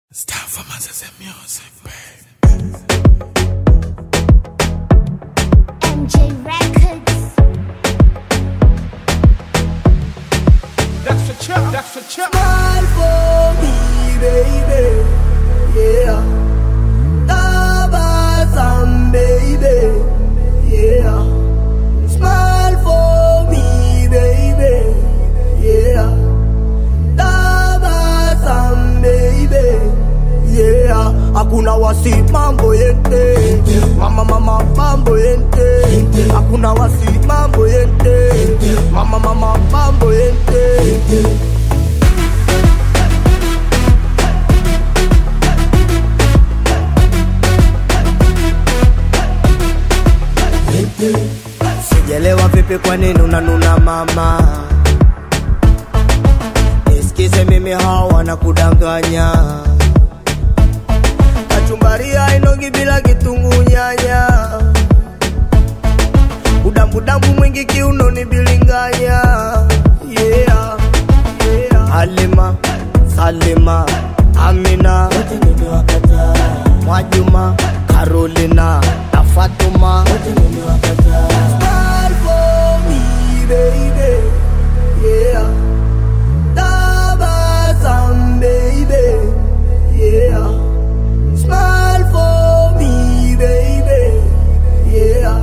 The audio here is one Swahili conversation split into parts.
It's time for Moses music, babe. MJ Records. That's the chip, that's the chip. Smile for me, baby. Yeah. Tabasam, baby. Yeah. Smile for me, baby. Yeah. Tabasam, baby. Yeah. Hakuna wasi mambo yente. Mama mama mambo yente. Hakuna wasi mambo yente. Mama mama mambo yente. Sijelewa vipi kwa nini unanuna mama Nisikize mimi hawa wanakudanganya Kachumbaria inogi bila kitungu nyanya Udambudambu mwingi kiunoni bilinganya Yeah, yeah Halima, Salima, Amina Mwajuma, Carolina, na Fatuma Smile for me, baby. Yeah. Tabasam, baby. Yeah. Smile for me, baby. Yeah.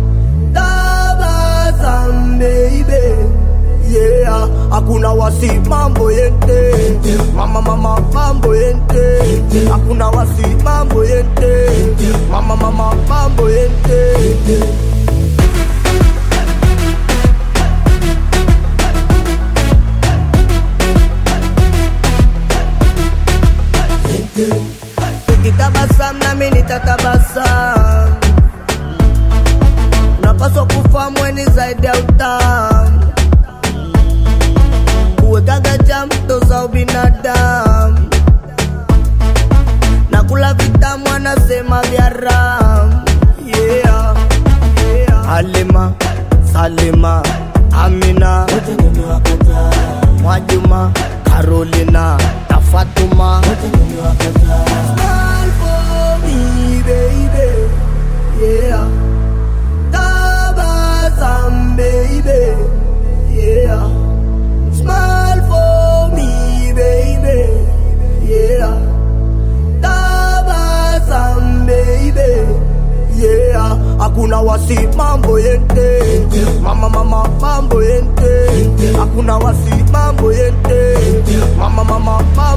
Tabasam, baby. Yeah. Hakuna wasi mambo yente mama mama mambo yente hakuna wasi mambo yente mama mama mambo yente Ukitabasam nami nitatabasam Unapaswa kufahamu weni zaidi ya utamu Uwekaga chamto za ubinadamu na kula vitamu anasema vya ram yeah, yeah. Halima, Salima, Amina Mwajuma, Carolina na Fatuma Smile for me, baby. Yeah. Tabasam, baby. Yeah. Smile for me, baby. Yeah. Tabasam, baby. Yeah. Hakuna wasi mambo yente mama mama mambo yente hakuna wasi mambo yente mama mama mambo